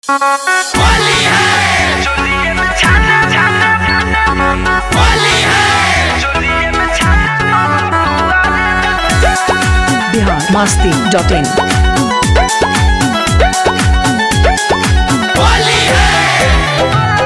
होली है चोलिए में छाना छाना होली है चोलिए में छाना बिहार मस्ती डॉट इन होली है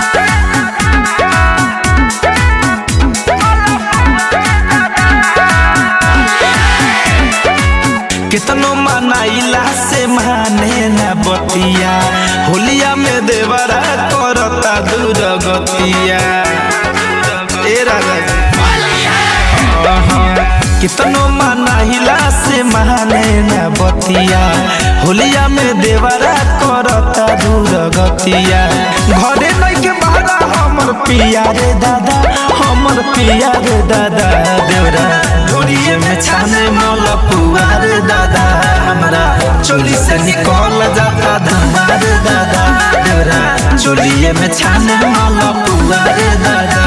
कितनो मनाइला से माने न बतिया होलिया में देवरा करता दूर गतिया ए राजा अहाँ, कितनो मनाइला से माने न बतिया होलिया में देवरा करता दूर गतिया घरे नहीं के बहरा हमर पिया रे दादा हमर पिया रे दादा देवरा ढोरिए में छाने मोल पुआ रे दादा हमरा चोली से निकल जाता धुआं रे दादा देवरा चोलिए में छाने मोल पुआ रे दादा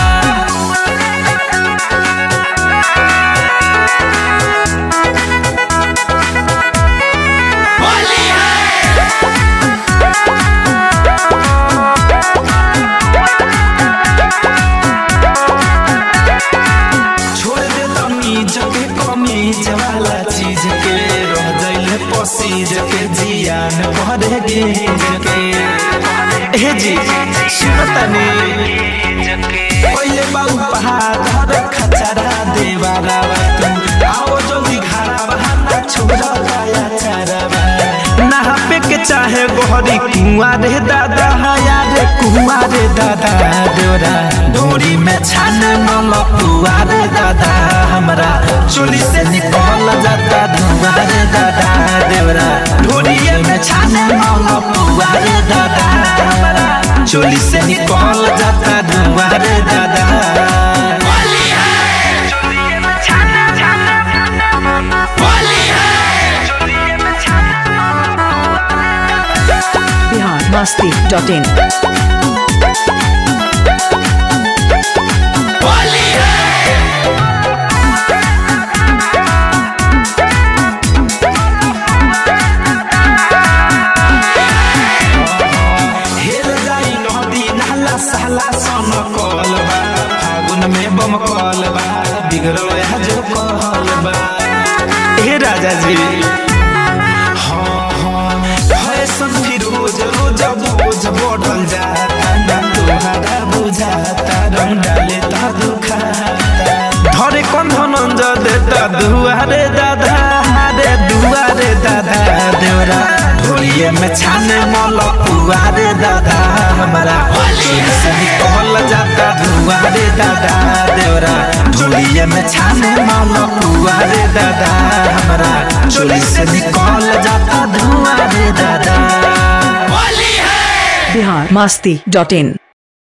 होली है छोड़ दे तमीज के कमीज वाला चीज के रह जाइले पसीज के जियान भरे गेज के हे जी सुनतनी पहिले बाबू पहाड़ खचरा देवारा तू आओ जल्दी घरा बहाना छोड़ा पाया चरवा नहापे के चाहे गोहरी कुआं रे दादा हया रे कुआं रे दादा देवरा डोरी में छाने मल पुआ रे दादा हमरा चोली से निकल जाता धुआं रे दादा देवरा डोरी में छाने मल पुआ रे दादा हमरा चोली से निकल जाता धुआं रे दादा होली है चोलिए में छाना छाना होली है चोलिए में छाना बिहार मस्ती डॉट इन होली है हेल जाई नदी नाला साला सन कलबा फागुन में बम कलबा बिगड़ल आज कहलबा हे राजा जी हाँ हाँ फैशन फिरोज रोज बोझ बढ़ल जाता ना तोहरा बुझाता रंग डाले ता दुखाता धरे कौन धनंज देता दुआरे दादा रे दुआरे दादा देवरा ढोलिए में छाने मल पुआरे दादा हमारा चोली से निकल जाता दुआरे दादा देवरा ढोलिए में छाने मल पुआरे दादा हमारा चोली से निकल जाता धुआरे दादा होली है बिहार मस्ती डॉट इन